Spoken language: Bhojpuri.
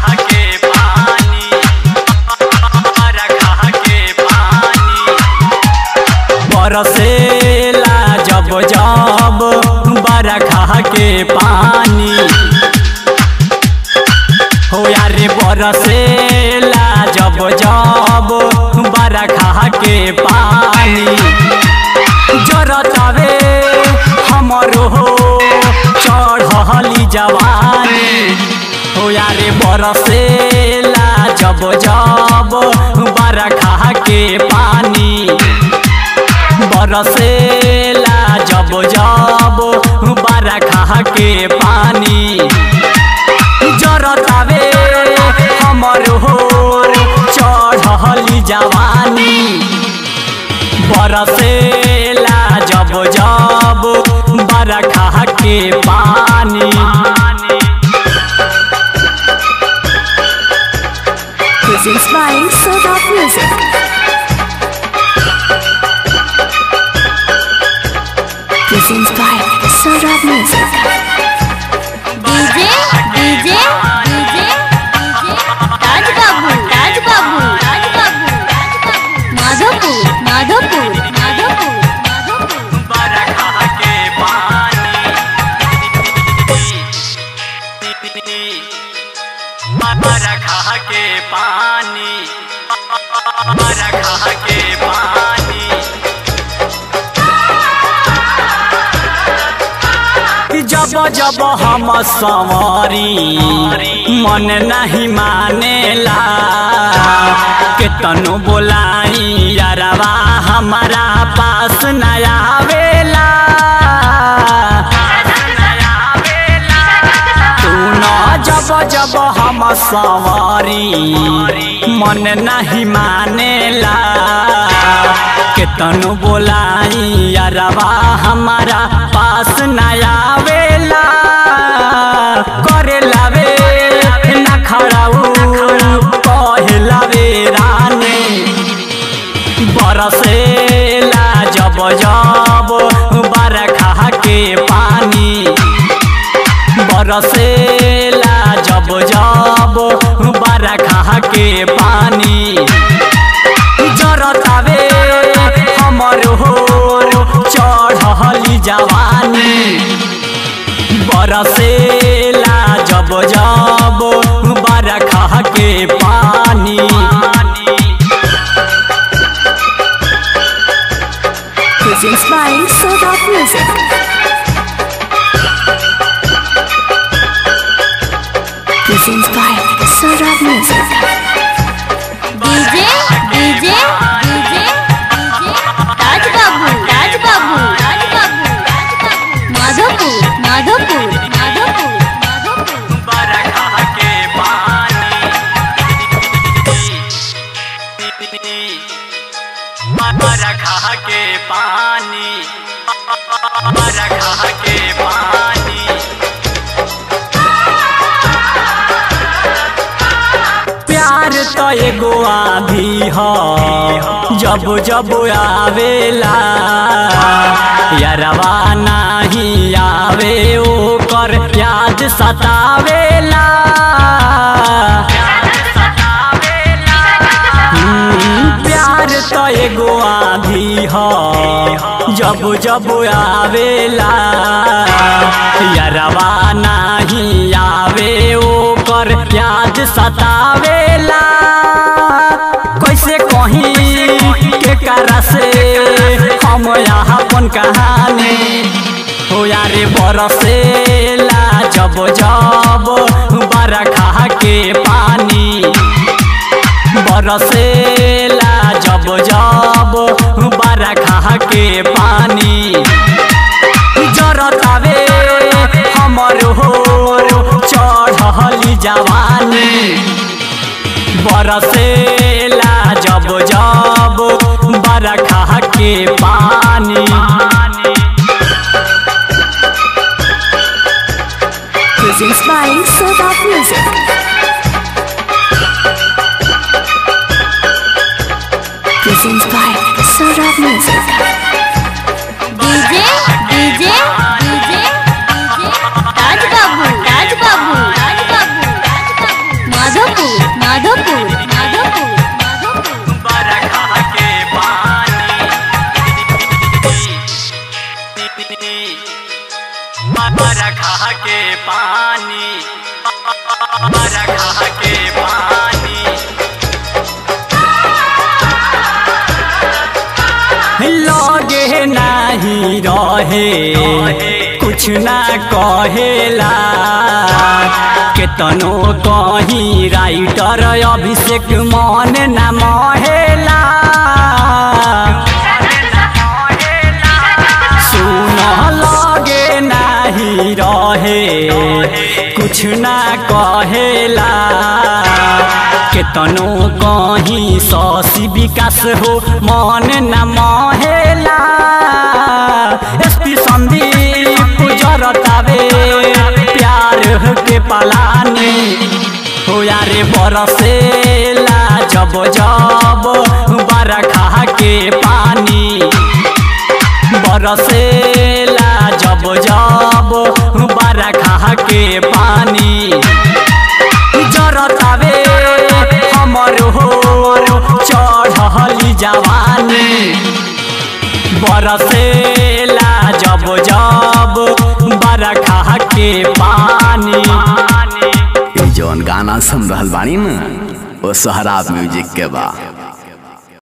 के पानी बरखा के पानी बरसेला जब जब बरखा के पानी हो यारे बरसेला जब जब बरखा के पानी जरतावे हमरो हो चढ़ली जवानी हो यारे बरसेला जब जब बरखा के पानी बरसेला जब जब बरखा के पानी जरतावे हमर हो चढ़ली जवानी बरसेला जब जब बरखा के पानी Presents by Soda Music. Presents by Soda Music. DJ DJ DJ Raj Babu Raj Babu Raj बाबू माधोपुर माधोपुर माधोपुर माधोपुर बरखा के पानी बरखा के पानी बरखा के पानी जब जब हम संवरी मन नहीं मानेला केतनो बोलाई यारवा हमारा पास न आवेला तू न जब जब हम संवरी मन नहीं मानेला केतनो बोलाई यारवा हमारा पास न आवेला करे लावे न खड़ाऊ कहे लावे रानी बरसेला जब जब बरखा के पानी बरसेला जब जब बरखा के पानी जरतावे हमर हो चढ़ली जवानी बरसेला जब जब बरखा के पानी Presents by Soda Music. Presents by Soda Music. DJ DJ DJ Raj Babu Raj Babu Raj बाबू माधोपुर माधोपुर माधोपुर माधोपुर बरखा के पानी बरखा के पानी बरखा के पानी प्यार तो एगो आधी ह जब जब आवेला यारवा नाही आवे ओकर याद सतावेला हम्म, प्यार तो एगो आधी ह जब जब आवेला यारवा नाही आवे ओकर याद सतावेला कैसे कहीं के करा से हम यहाँ अपन कहानी हो यारे बरसेला जब जब बरखा के पानी बरसेला जब जब बरखा के पानी जरतावे हमर हो चढ़ली जवानी बरसेला जब जब बरखा के पानी Presents by Soda Music. Presents by Soda Music. DJ DJ DJ Raj Babu Raj Babu Raj बाबू के पानी लगे नाही रहे कुछ ना कहेला केतनो कहीं राइटर अभिषेक मन न महेला सुन लगे नाही रहे कुछ ना कहेला केतनो कहीं ससी विकास हो मन न महेला एसपी संदीप जरतावे प्यार के पलानी हो यारे बरसेला जब जब बरखा के पानी बरसेला जब जब बरखा के पानी जरतावे हमर हो चढ़ली जवानी बरसेला जब जब बरखा के पानी ई जौन गाना सुन रहल बानी न ओ सोहराब म्यूजिक के बा